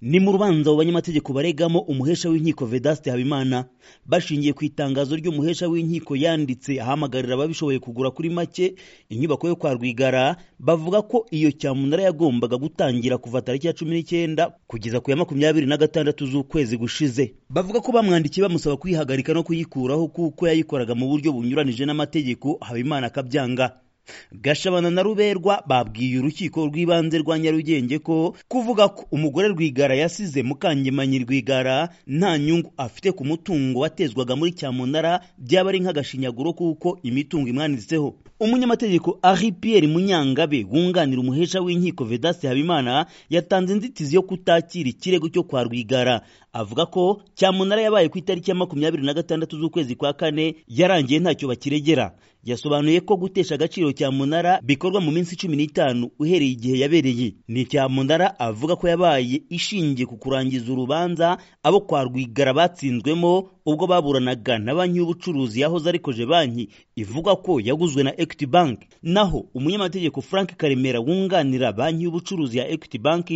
ni mu rubanza abo banyamategeko baregamo umuhesha w'inkiko vedaste habimana bashingiye ku itangazo ry'umuhesha w'inkiko yanditse ahamagarira ababishoboye kugura kuri make inyubako yo kwa rwigara bavuga ko iyo cyamunara yagombaga gutangira kuva tariki ya cumi n'icyenda kugeza ku ya makumyabiri na gatandatu z'ukwezi gushize bavuga ko bamwandikiye bamusaba kuyihagarika no kuyikuraho kuko yayikoraga mu buryo bunyuranije n'amategeko habimana akabyanga gashabana na ruberwa babwiye urukiko rw'ibanze rwa nyarugenge ko kuvuga ko umugore rwigara yasize mukangemanyi rwigara nta nyungu afite ku mutungo watezwaga muri cyamunara byaba ari nk'agashinyaguro kuko imitungo imwanditseho umunyamategeko ari pierre munyangabe wunganira umuhesha w'inkiko vedaste habimana yatanze inzitizi yo kutakira ikirego cyo kwa rwigara avuga ko cyamunara yabaye ku itariki ya makumyabiri na gatandatu z'ukwezi kwa kane yarangiye ntacyo bakiregera yasobanuye ko gutesha agaciro cyamunara bikorwa mu minsi cumi n'itanu uhereye igihe yabereye ni cyamunara avuga ko yabaye ishingiye ku kurangiza urubanza abo kwa rwigara batsinzwemo ubwo baburanaga na banki y'ubucuruzi yahoze arikoje banki ivuga ko yaguzwe na equity bank naho umunyamategeko frank karemera wunganira banki y'ubucuruzi ya equity bank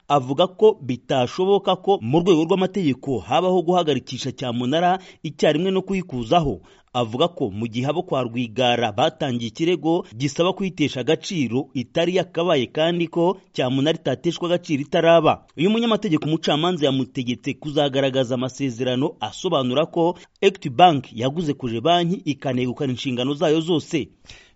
avuga ko bitashoboka ko mu rwego rw'amategeko habaho guhagarikisha cyamunara icyarimwe no kuyikuzaho avuga ko mu gihe abo kwa rwigara batangiye ikirego gisaba kuyitesha agaciro itari yakabaye kandi ko cyamunara itateshwa agaciro itaraba uyu munyamategeko umucamanza yamutegetse kuzagaragaza amasezerano asobanura ko equity bank yaguze kuje banki ikanegukana inshingano zayo zose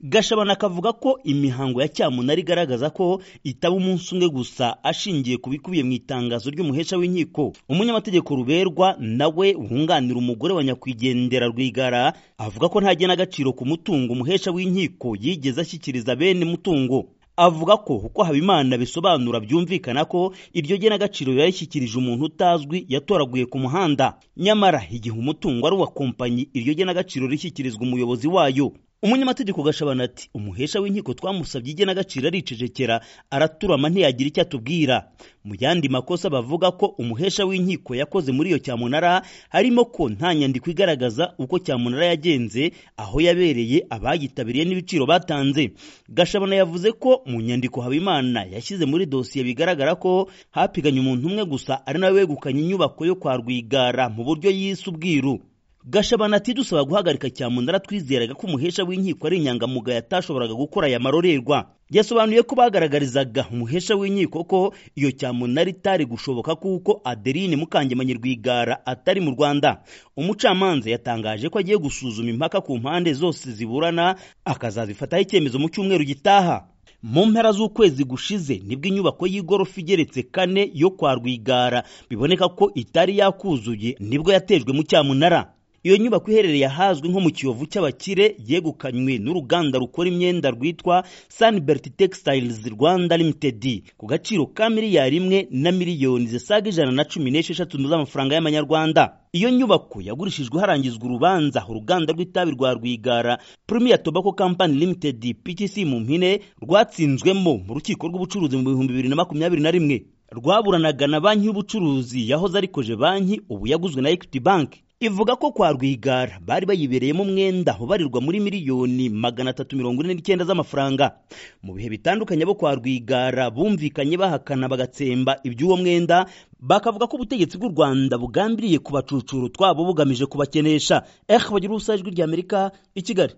gashabana akavuga ko imihango ya cyamunara igaragaza ko itaba umunsi umwe gusa ashingiye ku bikubiye mu itangazo ry'umuhesha w'inkiko umunyamategeko ruberwa nawe wunganira umugore wa nyakwigendera rwigara avuga ko nta genagaciro ku mutungo umuhesha w'inkiko yigeze ashyikiriza bene mutungo avuga ko uko habimana bisobanura byumvikana ko iryo genagaciro yarishyikirije umuntu utazwi yatoraguye ku muhanda nyamara igihe umutungo ari uwa kompanyi iryo genagaciro rishyikirizwa umuyobozi wayo umunyamategeko gashabana ati umuhesha w'inkiko twamusabye igenagaciro aricecekera araturama ntiyagira icyo atubwira mu yandi makosa bavuga ko umuhesha w'inkiko yakoze muri iyo cyamunara harimo ko nta nyandiko igaragaza uko cyamunara yagenze aho yabereye abayitabiriye n'ibiciro batanze gashabana yavuze ko mu nyandiko habimana yashyize muri dosiye bigaragara ko hapiganye umuntu umwe gusa ari nawe wegukanye inyubako yo kwa rwigara mu buryo yise ubwiru gashabana ati dusaba guhagarika cyamunara twizeraga ko umuhesha w'inkiko ari inyangamugayo atashoboraga gukora aya marorerwa yasobanuye ko bagaragarizaga umuhesha w'inkiko ko iyo cyamunara itari gushoboka kuko adeline mukangemanyi rwigara atari mu rwanda umucamanza yatangaje ko agiye gusuzuma impaka ku mpande zose ziburana akazazifataho icyemezo mu cyumweru gitaha mu mpera z'ukwezi gushize nibwo inyubako y'igorofa igeretse kane yo kwa rwigara biboneka ko itari yakuzuye nibwo yatejwe mu cyamunara iyo nyubako iherereye ahazwi nko mu kiyovu cy'abakire yegukanywe n'uruganda rukora imyenda rwitwa sanibert textiles rwanda limited ku gaciro ka miliyari imwe na miliyoni zisaga ijana na cumi n'esheshatu z'amafaranga y'amanyarwanda iyo nyubako yagurishijwe harangizwa urubanza uruganda rw'itabi rwa rwigara premier tobacco company limited ptc mu mpine rwatsinzwemo mu rukiko rw'ubucuruzi mu bihumbi bibiri na makumyabiri na rimwe rwaburanaga na banki y'ubucuruzi yahoze arikoje banki ubu yaguzwe na equity bank ivuga ko kwa rwigara bari bayibereyemo umwenda ubarirwa muri miliyoni magana atatu mirongo ine n'icyenda z'amafaranga mu bihe bitandukanye bo kwa rwigara bumvikanye bahakana bagatsemba iby'uwo mwenda bakavuga ko ubutegetsi bw'u rwanda bugambiriye kubacucura utwabo bugamije kubakenesha ehe bagira ubusa ijwi ry'amerika i kigali